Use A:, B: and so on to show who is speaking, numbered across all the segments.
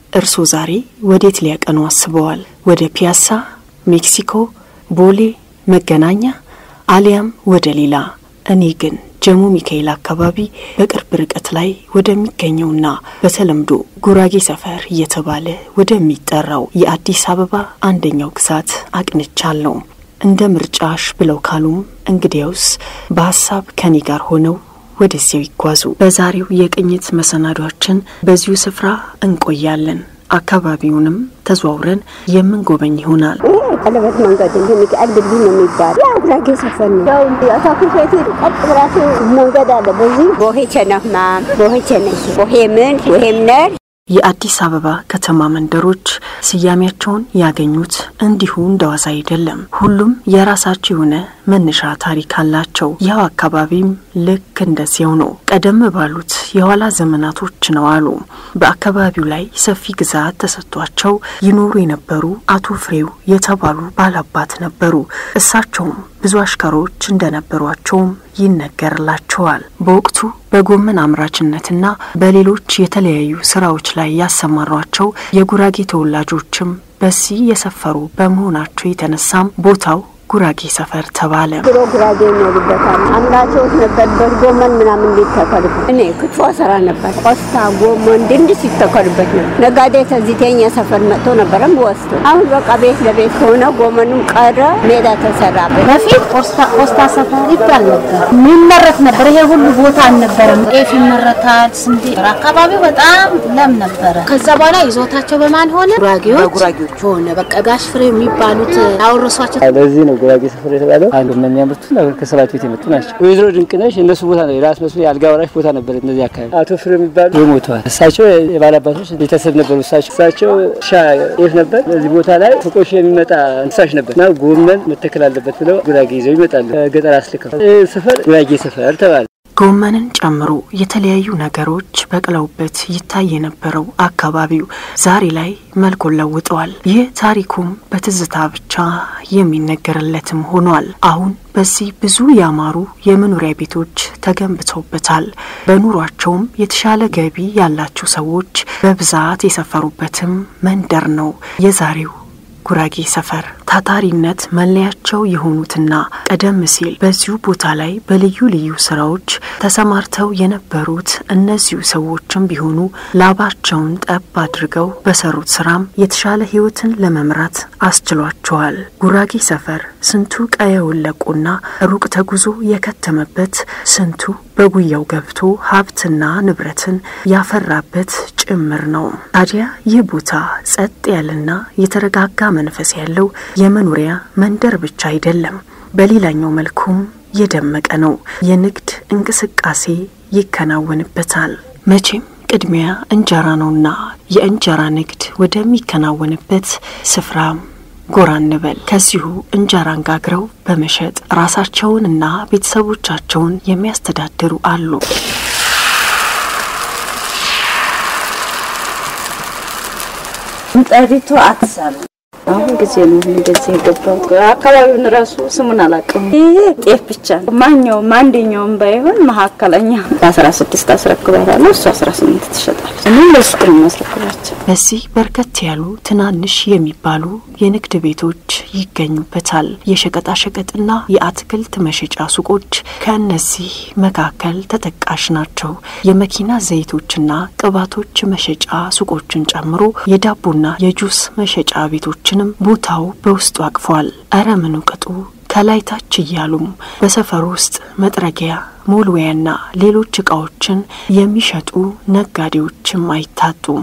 A: እርስዎ ዛሬ ወዴት ሊያቀኑ አስበዋል? ወደ ፒያሳ፣ ሜክሲኮ፣ ቦሌ፣ መገናኛ አሊያም ወደ ሌላ? እኔ ግን ጀሞ ሚካኤል አካባቢ በቅርብ ርቀት ላይ ወደሚገኘውና በተለምዶ ጉራጌ ሰፈር እየተባለ ወደሚጠራው የአዲስ አበባ አንደኛው ግዛት አቅንቻለሁ። እንደ ምርጫሽ ብለው ካሉም እንግዲያውስ በሀሳብ ከኔ ጋር ሆነው ወደዚያው ይጓዙ። በዛሬው የቅኝት መሰናዷችን በዚሁ ስፍራ እንቆያለን። አካባቢውንም ተዘዋውረን የምንጎበኝ ይሆናል።
B: ቀለበት መንገድ እንደ ሚካኤል ድልድይ ነው የሚባል ያው ጉራጌ ሰፈር ነው። ያው አታኩር ቤት ቀጥ ብላችሁ መንገድ አለ። በዚህ ቦሄ ቸነፍማ ቦሄ ቸነሽ ቦሄ ምን ቦሄ ምነር
A: የአዲስ አበባ ከተማ መንደሮች ስያሜያቸውን ያገኙት እንዲሁ እንደዋዛ አይደለም። ሁሉም የራሳቸው የሆነ መነሻ ታሪክ አላቸው። ይኸው አካባቢም ልክ እንደዚያው ነው። ቀደም ባሉት የኋላ ዘመናቶች ነው አሉ በአካባቢው ላይ ሰፊ ግዛት ተሰጥቷቸው ይኖሩ የነበሩ አቶ ፍሬው የተባሉ ባላባት ነበሩ። እሳቸውም ብዙ አሽከሮች እንደነበሯቸውም ይነገርላቸዋል። በወቅቱ በጎመን አምራችነትና በሌሎች የተለያዩ ስራዎች ላይ ያሰማሯቸው የጉራጌ ተወላጆችም በዚህ የሰፈሩ በመሆናቸው የተነሳም ቦታው ጉራጌ ሰፈር ተባለ።
B: ድሮ ጉራጌ ይኖሩበታል። አምራቾች ነበርበት። ጎመን ምናምን እንዲተከልበት እኔ ክትፎ ሰራ ነበር። ቆስታ፣ ጎመን፣ ድንች ሲተከልበት ነው። ነጋዴ ተዚተኛ ሰፈር መጥቶ ነበረም ወስዶ አሁን በቃ ቤት ለቤት ከሆነ ጎመኑም ቀረ፣ ሜዳ ተሰራበት።
C: በፊት ቆስታ ሰፈር ይባል ነበር። የሚመረት ነበር። ይሄ ሁሉ ቦታ አልነበረም። ጤፍ ይመረታል፣ ስንዴ። አካባቢው በጣም ለም ነበረ። ከዛ በኋላ ይዞታቸው በማን ሆነ? ጉራጌዎች ጉራጌዎች ሆነ። በቃ ጋሽ ፍሬ የሚባሉት ያወረሷቸው
D: ለዚህ ነው ጉራጌ ሰፈር የተባለው። አንዱ የሚያመርቱ ከሰባት ቤት የመጡ ናቸው። ወይዘሮ ድንቅነሽ የእነሱ ቦታ ነው። የራስ መስሎ የአልጋ ወራሽ ቦታ ነበር። እነዚህ አካባቢ አቶ ፍሬ የሚባሉ ሞተዋል። እሳቸው የባላባቶች ቤተሰብ ነበሩ። እሳቸው እሳቸው እርሻ ጤፍ ነበር። እዚህ ቦታ ላይ ከቆሽ የሚመጣ እንስሳሽ ነበር እና ጎመን መተከል አለበት ብለው ጉራጌ ይዘው ይመጣሉ። ገጠር አስልከው ሰፈር ጉራጌ ሰፈር ተባለ።
A: ጎመንን ጨምሮ የተለያዩ ነገሮች በቅለውበት ይታይ የነበረው አካባቢው ዛሬ ላይ መልኩን ለውጠዋል። ይህ ታሪኩም በትዝታ ብቻ የሚነገርለትም ሆኗል። አሁን በዚህ ብዙ ያማሩ የመኖሪያ ቤቶች ተገንብተውበታል። በኑሯቸውም የተሻለ ገቢ ያላቸው ሰዎች በብዛት የሰፈሩበትም መንደር ነው የዛሬው ጉራጌ ሰፈር። ታታሪነት መለያቸው የሆኑትና ቀደም ሲል በዚሁ ቦታ ላይ በልዩ ልዩ ስራዎች ተሰማርተው የነበሩት እነዚሁ ሰዎችም ቢሆኑ ላባቸውን ጠብ አድርገው በሰሩት ስራም የተሻለ ሕይወትን ለመምራት አስችሏቸዋል። ጉራጌ ሰፈር ስንቱ ቀየውን ለቆና ሩቅ ተጉዞ የከተመበት፣ ስንቱ በጉያው ገብቶ ሀብትና ንብረትን ያፈራበት ጭምር ነው። ታዲያ ይህ ቦታ ጸጥ ያለና የተረጋጋ መንፈስ ያለው የመኖሪያ መንደር ብቻ አይደለም፣ በሌላኛው መልኩም የደመቀ ነው። የንግድ እንቅስቃሴ ይከናወንበታል። መቼም ቅድሚያ እንጀራ ነውና የእንጀራ ንግድ ወደሚከናወንበት ስፍራ ጎራ እንበል። ከዚሁ እንጀራን ጋግረው በመሸጥ ራሳቸውንና ቤተሰቦቻቸውን የሚያስተዳድሩ አሉ።
C: ምጣዲቱ አትሳሉ አሁን ጊዜ ነው እንደዚህ የገባው። አካባቢውን ራሱ ስሙን አላውቅም። ይሄ ጤፍ ብቻ ነው። ማንኛውም አንደኛውም ባይሆን መካከለኛ በአስራ ስድስት አስረክባታለሁ። እሱ አስራ ስምንት ትሸጣለች። እኔ ለሱ ነው የማስረክባቸው።
A: በዚህ በርከት ያሉ ትናንሽ የሚባሉ የንግድ ቤቶች ይገኙበታል። የሸቀጣሸቀጥና የአትክልት መሸጫ ሱቆች ከእነዚህ መካከል ተጠቃሽ ናቸው። የመኪና ዘይቶችና ቅባቶች መሸጫ ሱቆችን ጨምሮ የዳቦና የጁስ መሸጫ ቤቶችንም ቦታው በውስጡ አቅፏል። እረ ምኑ ቅጡ ከላይ ታች እያሉም በሰፈር ውስጥ መጥረጊያ ሞልዌያና ሌሎች እቃዎችን የሚሸጡ ነጋዴዎችም አይታጡም።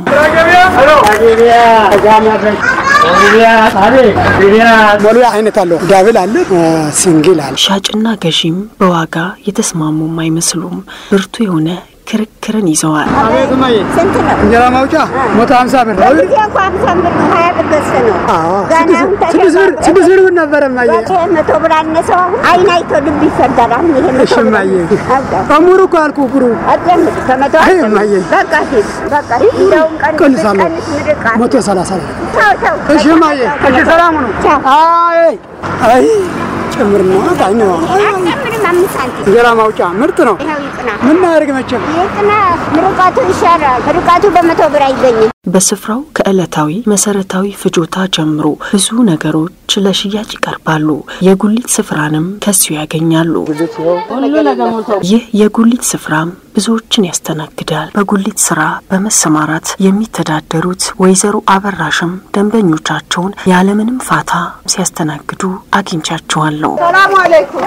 E: ሞልዌያ አይነት አለው። ዳብል አለ፣ ሲንግል አለ።
A: ሻጭና ገዢም በዋጋ የተስማሙም አይመስሉም። ብርቱ የሆነ ክርክርን ይዘዋል።
E: አቤት እማዬ፣
B: ስንት ነው?
E: እንጀራ ማውጫ መቶ ሀምሳ ብር ነው።
B: ጊዜ እኮ ሀምሳ ብር ነው፣ ሀያ ብር ገዝተ ነው።
E: አዎ፣
B: ገና አሁን
E: ስድስት ብር ስድስት ብር ነበረ እማዬ።
B: ይሄ መቶ ብር አነሰው። አሁን አይን አይቶ ልብ ይፈርዳል። አሁን ይሄ መቶ
E: እሺ
B: ብር
E: እማዬ፣
B: አውቃ
E: ከሙሩ እኮ አልኩህ ብሩ
B: አዳምጥ ከመቶ
E: አይ
B: አስር
E: እማዬ።
B: በቃ ሂድ በቃ ሂድ። እንደውም ቀንስ
E: ቀንሳለሁ።
B: ቀንስ ምርቃት
E: መቶ ሰላሳ ብር።
B: ተው ተው።
E: እሺ እማዬ፣ እሺ ሰላሙ ነው።
B: ቻው።
E: አይ አይ ጭምር ነው አይ ነው።
B: አትጨምርም አምስት ሳንቲም።
E: እንጀራ ማውጫ ምርጥ ነው።
B: ይኸው ይቅና
E: ምን እናድርግ መቼም
B: ይቅና። ምርቃቱ ይሻላል። ምርቃቱ በመቶ ብር አይገኝም።
A: በስፍራው ከዕለታዊ መሰረታዊ ፍጆታ ጀምሮ ብዙ ነገሮች ለሽያጭ ይቀርባሉ። የጉሊት ስፍራንም ከዚሁ ያገኛሉ። ይህ የጉሊት ስፍራም ብዙዎችን ያስተናግዳል። በጉሊት ስራ በመሰማራት የሚተዳደሩት ወይዘሮ አበራሽም ደንበኞቻቸውን ያለምንም ፋታ ሲያስተናግዱ አግኝቻቸዋለሁ።
B: ሰላም አለይኩም።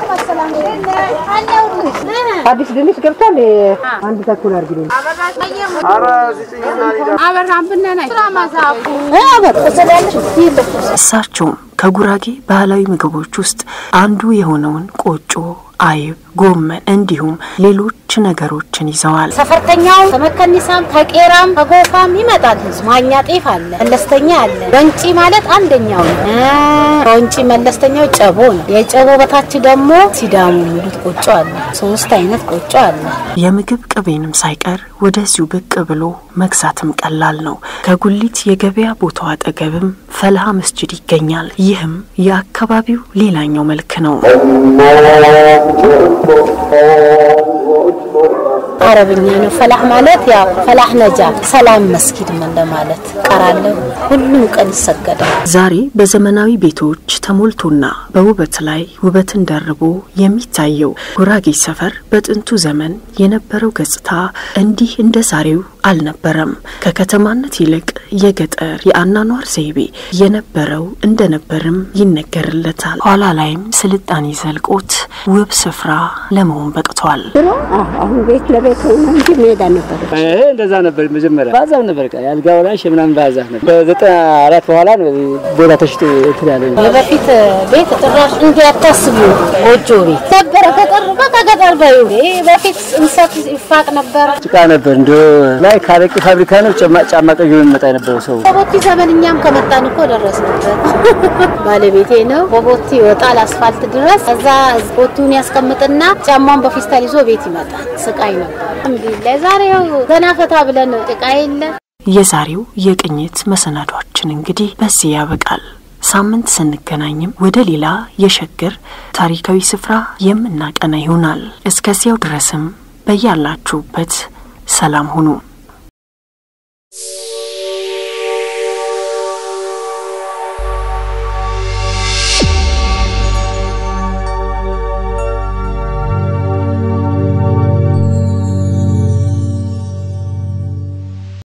F: አዲስ ድንች ገብቷል። አንድ ተኩል አድርጊልኝ።
A: እሳቸውም ከጉራጌ ባህላዊ ምግቦች ውስጥ አንዱ የሆነውን ቆጮ፣ አይብ፣ ጎመን እንዲሁም ሌሎች ነገሮችን ይዘዋል።
C: ሰፈርተኛው ከመከኒሳም ከቄራም ከጎፋም ይመጣል ህዝብ። ማኛ ጤፍ አለ፣ መለስተኛ አለ። ወንጪ ማለት አንደኛው ነው። ከወንጪ መለስተኛው ጨቦ ነው። የጨቦ በታች ደግሞ ሲዳሙ የሚሉት ቆጮ አለ። ሶስት አይነት ቆጮ አለ።
A: የምግብ ቅቤንም ሳይቀር ወደዚሁ ብቅ ብሎ መግዛትም ቀላል ነው። ከጉሊት የገበያ ቦታው አጠገብም ፈልሃ መስጅድ ይገኛል። ይህም የአካባቢው ሌላኛው መልክ ነው።
C: አረብኛ ነው። ፈላህ ማለት ያው ፈላህ ነጃ ሰላም መስጊድ እንደማለት ቀራለሁ። ሁሉም ቀን ይሰገዳል።
A: ዛሬ በዘመናዊ ቤቶች ተሞልቶና በውበት ላይ ውበትን ደርቦ የሚታየው ጉራጌ ሰፈር በጥንቱ ዘመን የነበረው ገጽታ እንዲህ እንደ ዛሬው አልነበረም። ከከተማነት ይልቅ የገጠር የአኗኗር ዘይቤ የነበረው እንደነበርም ይነገርለታል። ኋላ ላይም ስልጣኔ ዘልቆት ውብ ስፍራ ለመሆን በቅቷል።
B: ድሮ አዎ፣ አሁን ቤት ለቤት ሆነ እንጂ ሜዳ ነበር።
D: ይሄ እንደዛ ነበር። መጀመሪያ ባዛፍ ነበር፣ ቃ የአልጋ ወራሽ የምናምን ባዛፍ ነበር። በዘጠና አራት በኋላ ነው ቦታ ተሽጦ እንትን ያለ
C: የበፊት ቤት ጭራሽ እንዲህ አታስቡ። ጎጆ ቤት ነበረ። ገጠር በቃ ገጠር በዩ በፊት እንሰት ይፋቅ ነበር።
D: ጭቃ ነበር። እንደ ላይ ካረቂ ፋብሪካ ነው ጫማ ጫማ ቀይሮ የሚመጣ የነበረው ሰው
C: በቦቲ ዘመን እኛም ከመጣን እኮ ደረስንበት። ባለቤቴ ነው በቦቲ ይወጣል አስፋልት ድረስ። ከዛ ቦቱን ያስቀምጥና ጫማውን በፊስታል ይዞ ቤት ይመጣል። ስቃይ ነበር። አልሐምዱሊላህ ዛሬው ዘና ፈታ ብለን ጭቃ የለ
A: የዛሬው የቅኝት መሰናዷችን እንግዲህ በዚህ ያበቃል። ሳምንት ስንገናኝም ወደ ሌላ የሸገር ታሪካዊ ስፍራ የምናቀና ይሆናል። እስከዚያው ድረስም በያላችሁበት ሰላም ሁኑ።